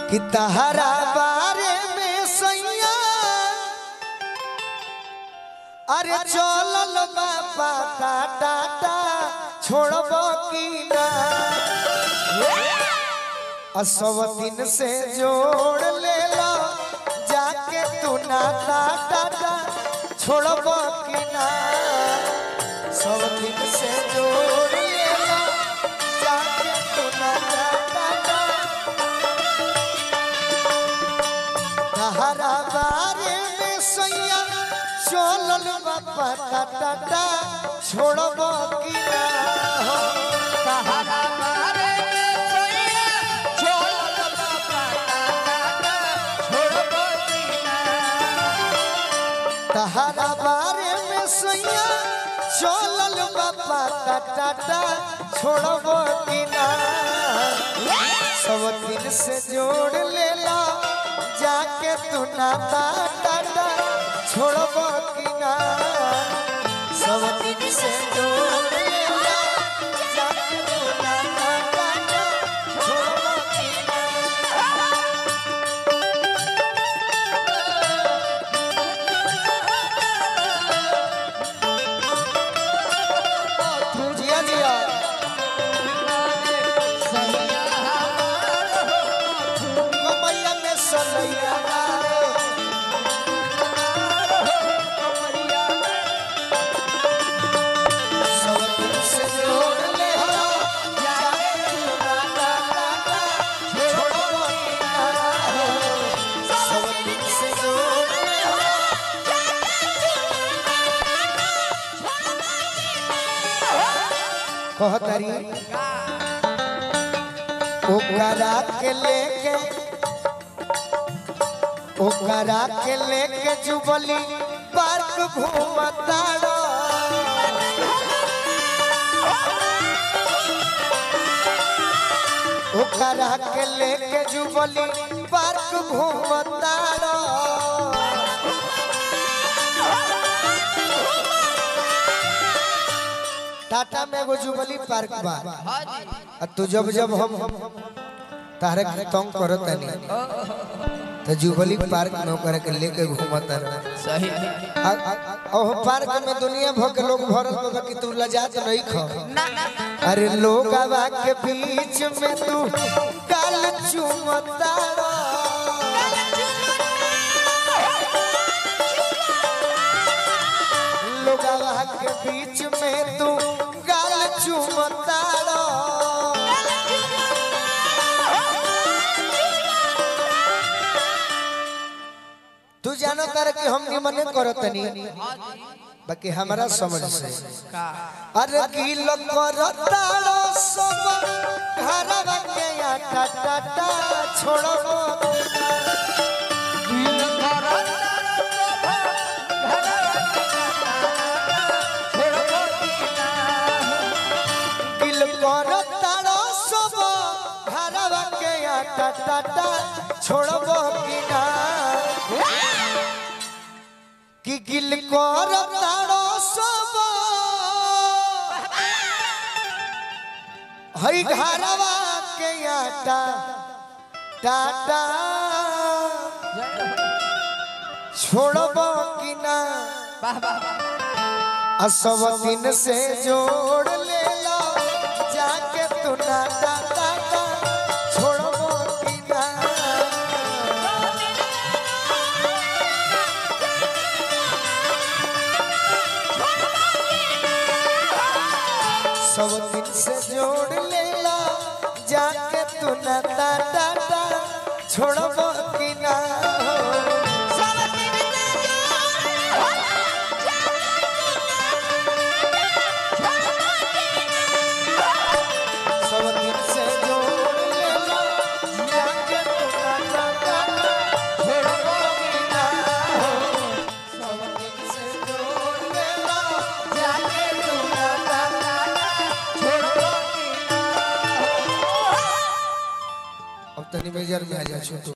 कि तहरा बारे में सैया अरे चलल बाबा टाटा छोड़ब की ना असव दिन से जोड़ ले लो जाके तू ना टाटा छोड़ब की ना सब दिन से जोड़ ले लो जाके तू ना टाटा तहरा बारे में सैया चलल बाबा टाटा छोड़ब की ना हो तहरा बारे में सैया चलल बाबा टाटा छोड़बो की ना तहरा बारे में सैया चलल बाबा टाटा छोड़ब की ना सब दिन से जोड़ ले ला जाके तू नाता टाटा छोड़ब की ना सब दिन से जोड़ ले ला जाके तू नाता टाटा छोड़ब की ना जिया जिया कमैया में सनैया सब दिन से जोड़ ले हो जाके तू नाता टाटा छोड़ब की ना सब दिन से जोड़ ले हो कहतरी ओकरा के लेके ओकरा के लेके जुबली पार्क घूमताड़ो ओकरा के लेके जुबली पार्क घूमताड़ो टाटा में एगो जुबली पार्क बा आ तू जब जब हम तारे के तंग करत नहीं तो जुबली पार्क में ओकरा के लेके घूमत रह सही ओह पार्क में दुनिया भर के लोग भरल बा कि तू लजात नहीं ख अरे लोग आवा के बीच में तू काल चुमता लोग आवा के बीच में तू काल चुमता तू जानो तारे कि हम निमन करत नहीं बाकी हमारा समझ से अरे किल करताड़ो सब घरवा के आटा टाटा छोड़ो किल करताड़ो सब घरवा के आटा टाटा छोड़बो कि ना कि गिल करताड़ो सब हई घरवा के आटा टाटा छोड़बो कि ना आ सब दिन से जोड़ ले लो जाके तू ना टाटा छोड़बो कि ना सब दिन से जोड़ ले ला जाके तू ना टाटा छोड़बो कि ना सब दिन से जोड़ ले ला जाके तू ना टाटा छोड़बो कि ना सब दिन से जोड़ ले ला जाके तू ना टाटा छोड़बो कि ना अब तनी मेजर में आ जा छोटू